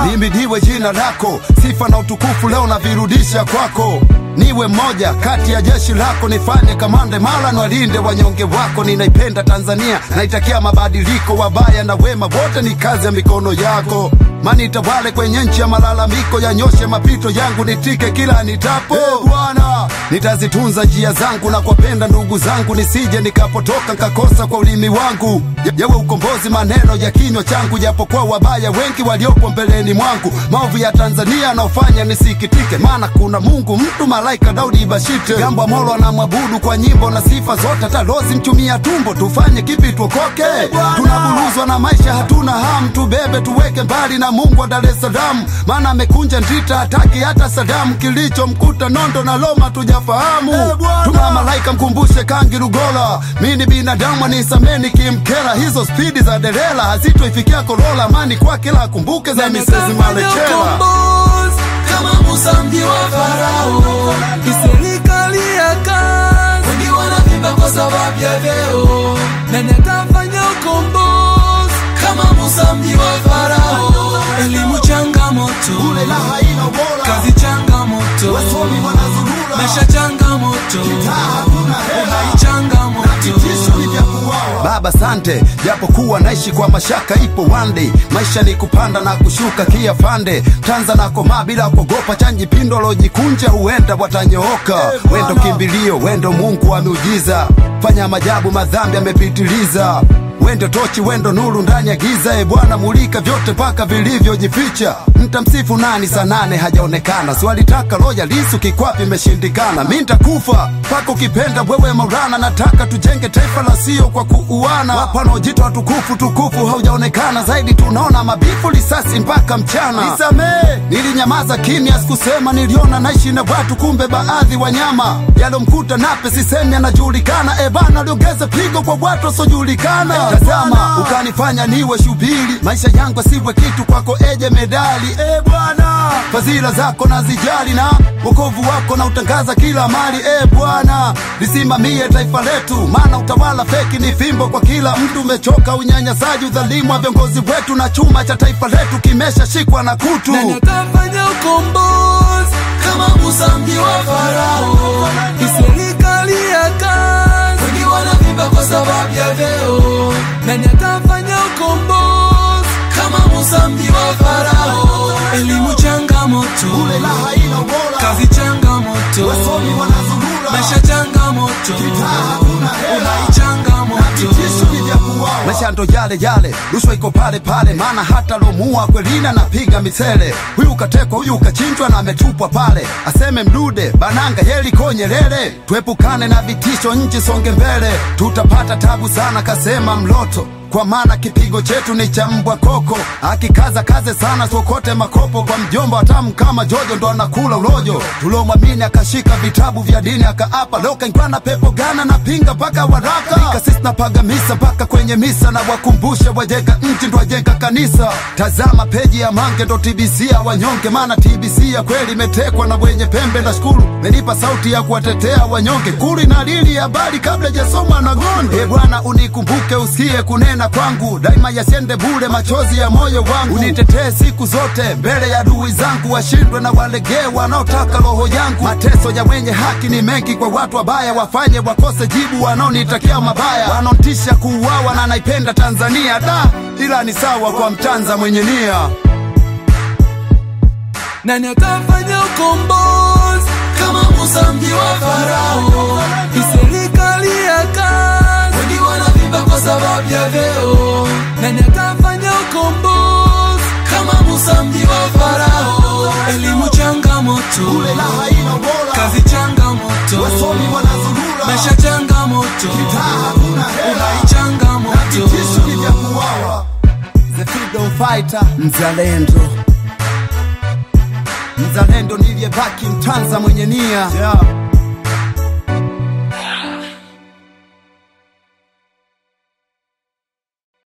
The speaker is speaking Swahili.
limidiwe jina lako, sifa na utukufu leo navirudisha kwako. Niwe mmoja kati ya jeshi lako, nifanye kamande mala, nwalinde wanyonge wako. Ninaipenda Tanzania, naitakia mabadiliko, wabaya na wema wote ni kazi ya mikono yako. Mani tawale kwenye nchi ya malalamiko, yanyoshe mapito yangu, nitike kila nitapo. Hey, Bwana, nitazitunza njia zangu na kuwapenda ndugu zangu, nisije nikapotoka nkakosa kwa ulimi wangu. Ya- Yawe ukombozi maneno ya kinywa changu, japokuwa wabaya wengi waliopo mbeleni mwangu. Maovu ya Tanzania anaofanya nisikitike, maana kuna Mungu mtu malaika Daudi Bashite jambo amolo anamwabudu kwa nyimbo na sifa zote, hata lozi mchumia tumbo. Tufanye kipi tuokoke? Tunaburuzwa na maisha, hatuna hamu, tubebe tuweke mbali na Mungu wa Dar es Salaam, maana amekunja ndita, hataki hata Sadamu. Kilichomkuta Nondo na Loma tujafahamu. Tuma malaika mkumbushe Kangi Lugola, mi ni binadamu anisameni kimkera. Hizo spidi za derela hazitoifikia Kolola, amani kwa kila akumbuke za misezi Malekela. ukombozi kama Musa mji wa Farao, kiserikali ya kazi, wengi wanavimba kwa sababu ya vyeo. Nani atafanya ukombozi kama Musa mji wa Farao? Elimu changamoto, Ule la haina ubora. kazi changamoto, Wasomi wanazurura. maisha changamoto, hakuna hela. uhai changamoto. Baba sante, japokuwa naishi kwa mashaka, ipo one day. Maisha ni kupanda na kushuka, kia fande tanza na komaa bila kuogopa, chanji pindo lojikunja, huenda watanyooka. Wendo kimbilio, wendo Mungu wa miujiza, fanya majabu, madhambi amepitiliza. Wendo tochi, wendo nuru ndani ya giza, e Bwana mulika vyote mpaka vilivyojificha. Mtamsifu nani saa nane hajaonekana, swalitaka loya lisu kikwapi imeshindikana. Mi ntakufa mpaka ukipenda wewe Maulana, nataka tujenge taifa la sio kwa kuuana. Wapanaojitwa watukufu tukufu haujaonekana zaidi, tunaona mabifu risasi mpaka mchana. Nisamee, nilinyamaza kimya, sikusema. Niliona naishi na watu, kumbe baadhi wanyama. Yalomkuta Nape sisemi anajulikana, e bana, liongeze pigo kwa watu wasiojulikana. Tazama, ukanifanya niwe shubiri, maisha yangu asiwe kitu kwako, eje medali. E Bwana, fadhila zako nazijali na wokovu wako na utangaza kila mali. E Bwana, lisimamie taifa letu, maana utawala feki ni fimbo kwa kila mtu. Umechoka unyanyasaji, udhalimu wa viongozi wetu, na chuma cha taifa letu kimeshashikwa na kutu. Nani atafanya ukombozi kama Musa mji wa Farao? Kiserikali ya kazi, wengi wanavimba kwa sababu ya vyeo. Nani atafanya ukombozi kama Musa mji wa Farao? Elimu changamoto, Ule la haina ubora. kazi changamoto, Wasomi wanazurura. maisha changamoto, hakuna hela. uhai changamoto. maisha ndo yale yale, rushwa iko pale pale, maana hata lomua kwelina napiga misele. Huyu katekwa, huyu kachinjwa na ametupwa pale, aseme mdude bananga yeli konyelele. Tuepukane na vitisho, nchi songe mbele, tutapata tabu sana, kasema Mloto kwa maana kipigo chetu ni cha mbwa koko, akikaza kaze sana sokote makopo kwa mjomba watamu kama Jojo ndo anakula ulojo. Tulomwamini akashika vitabu vya dini akaapa, leo kaingwa na pepo gana na pinga mpaka waraka ikasisi napaga misa mpaka kwenye misa na wakumbushe wajenga nchi ndo wajenga kanisa. Tazama peji ya Mange ndo TBC ya wanyonge, maana TBC ya kweli imetekwa na wenye pembe. Na shukuru menipa sauti ya kuwatetea wanyonge, kuli na lili habari kabla jasoma na gonde. E Bwana unikumbuke, usikie kunena kwangu, daima yasiende bure machozi ya moyo wangu. Unitetee siku zote mbele ya adui zangu, washindwe na walegee wanaotaka roho yangu. Mateso ya wenye haki ni mengi kwa watu wabaya, wafanye wakose jibu wanaonitakia mabaya, wanaotisha kuuawa na naipenda Tanzania da, ila ni sawa kwa mtanza mwenye nia. Nani atafanya ukombozi kama Musa mji wa Farao? Kiserikali ya kazi, wengi wanavimba kwa sababu ya vyeo. Nani atafanya ukombozi kama Musa mji wa Farao? Elimu changamoto, Ule la haina ubora. kazi changamoto, Wasomi wanazurura. maisha changamoto, hakuna hela. uhai changamoto. Vitisho ni vya kuuawa. The freedom fighter mzalendo, mzalendo niliyebaki mtanza mwenye nia yeah.